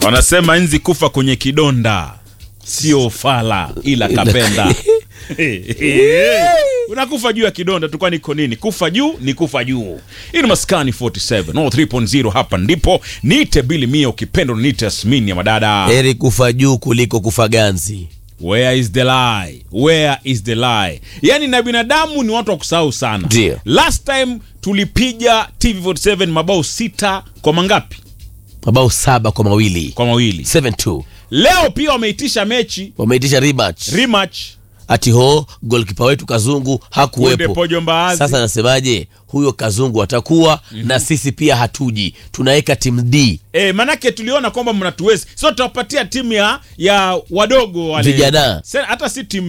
wanasema nzi kufa kwenye kidonda sio fala ila kapenda unakufa juu ya kidonda tu kwani iko nini kufa juu ni kufa juu hii ni maskani 47 no 3.0 hapa ndipo niite bili mia ukipenda niite asmini ya madada heri kufa juu kuliko kufa ganzi where is the lie where is the lie yani na binadamu ni watu wa kusahau sana Ndio. last time tulipiga tv47 mabao sita kwa mangapi mabao saba kwa mawili kwa mawili 7-2 leo pia wameitisha mechi wameitisha rematch rematch ati ho golkipa wetu kazungu Kunde hakuwepo Pojo Mbaazi. sasa nasemaje huyo kazungu atakuwa na sisi pia hatuji tunaweka timu d E, manake tuliona kwamba mnatuwezi so tutawapatia timu ya ya wadogo wale Vijana. Se- hata si timu